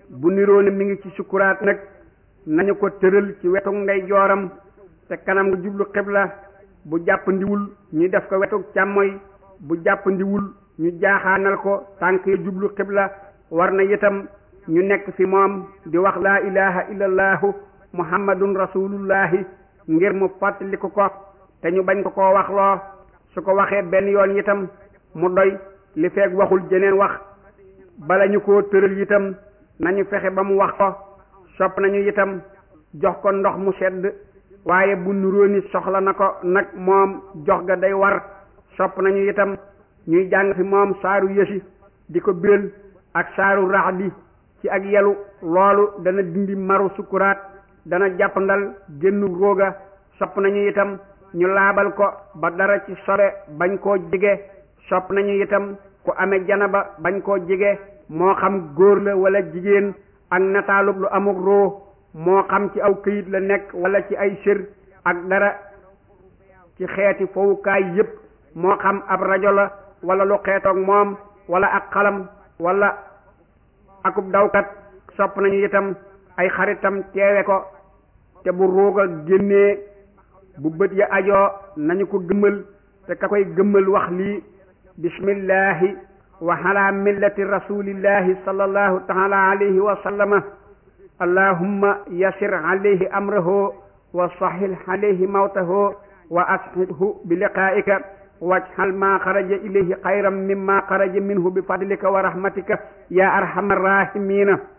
bu niroo ni mi ngi ci sukuraat nag nañu ko tëral ci wetu ndey jooram te kanam nga jublu xibla bu jàppandiwul ñu def ko wetu càmmoy bu jàppandiwul ñu jaaxaanal ko tànk ya jublu xibla war na itam ñu nekk fi moom di wax laa ilaha illallahu muhammadun rasulullahi ngir mu fàttaliku ko te ñu bañ ko koo wax loo su ko waxee benn yoon itam mu doy li feeg waxul jeneen wax bala ñu koo tëral itam nañu fexe ba mu wax ko sopp nañu itam jox ko ndox mu sedd waaye bu nuróo ni soxla na ko nag moom jox ga day war sopp nañu itam ñuy jàng fi moom saaru yësi di ko biral ak saaru raxdi ci ak yelu loolu dana dindi maru sukuraat dana jàppandal génnu róoga sopp nañu itam ñu laabal ko ba dara ci sobe bañ koo jige sopp nañu itam ku amee janaba bañ koo jige moo xam góor la wala jigéen ak nataalub lu amuk roo moo xam ci aw këyit la nekk wala ci ay sër ak dara ci xeeti fowukaay yépp moo xam ab rajo la wala lu xeetoog moom wala ak xalam wala akub dawkat sopp nañu itam ay xaritam teewe ko te bu ruuga génnee bu bët ya ajoo nañu ko gëmmal te ka koy gëmmal wax lii bismillahi wa ala millati rasulillahi sallallahu taala alayhi wa sallama allahumma yasir alayhi amrahu wa sahil alayhi mawtahu wa ashidhu bi liqaika wajhal ma xaraja ilayhi xayran mimma xaraja minhu bi fadlika wa rahmatika ya arhamar rahimina